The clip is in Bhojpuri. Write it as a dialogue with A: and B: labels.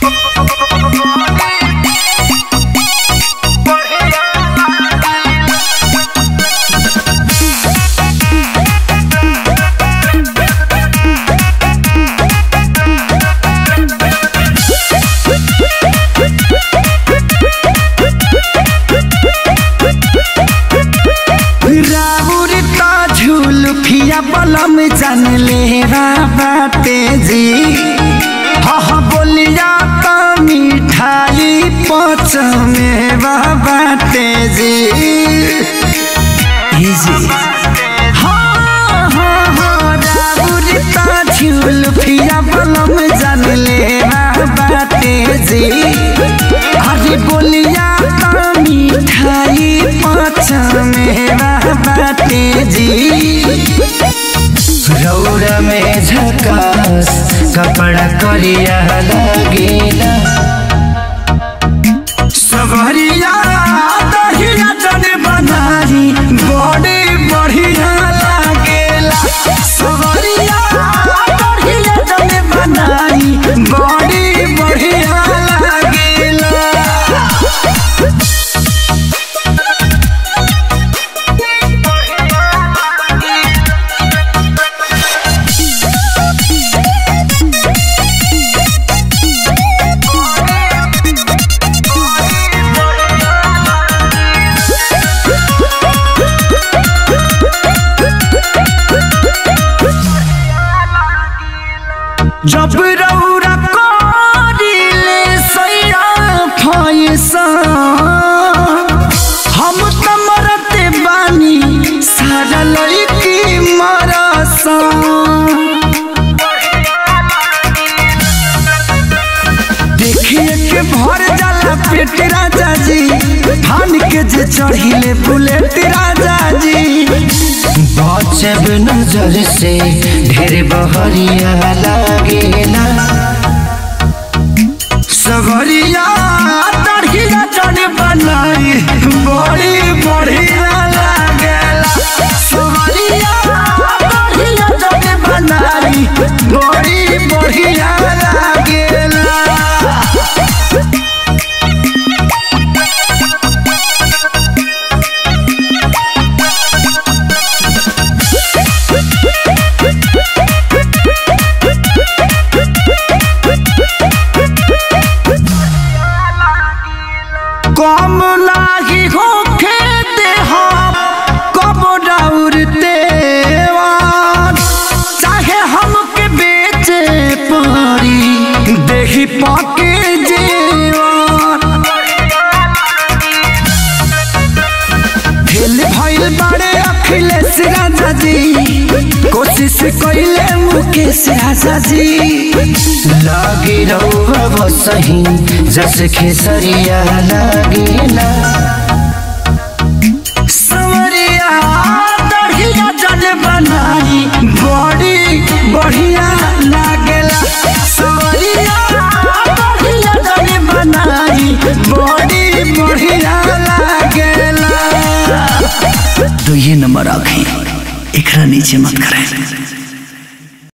A: राउरता झुलफिया बलम जान ले बाटे जी हा हा बोलिया त मिठाई पच में बाटे जी हे जी हाँ हाँ हाँ राउरता झुलफिया बलम जान ले बाटे जी अरे बोलिया त मिठाई पच में बाटे जी रौरा में झकास कपड़ा करिया लगेला सबरिया दहिया जन बनारी बड़े बढ़िया लागेला सबरिया दहिया जन बनारी बड़े बढ़िया लागेला जब रौरा करिले सैया फैसा हम त मरते बानी सारा लड़की मरसा देखिए के भर जाला पेट राजा जी धान के जे चढ़िले बुलेट राजा जी बचब नजर से ढेर बहरिया लागेला सगरिया तड़िया चढ़ बनाई बड़ी बढ़िया लागेला सगरिया तड़िया चढ़ बनाई बड़ी बढ़िया लागेला कम लागी होखे देहा कब डाउरते चाहे हमके बेचे पड़ी देही पाके जेवान फेल भइल बाड़े अखिलेश राजा जी कोशिश कइले मुकेश राजा जी लागी रहुआ बसही जस खेसरिया लागेला सवरिया दढ़िया जल बनाई बड़ी बढ़िया लागेला सवरिया दढ़िया जल बनाई बड़ी बढ़िया लागेला
B: तो ये नंबर आखे एकरा नीचे मत करें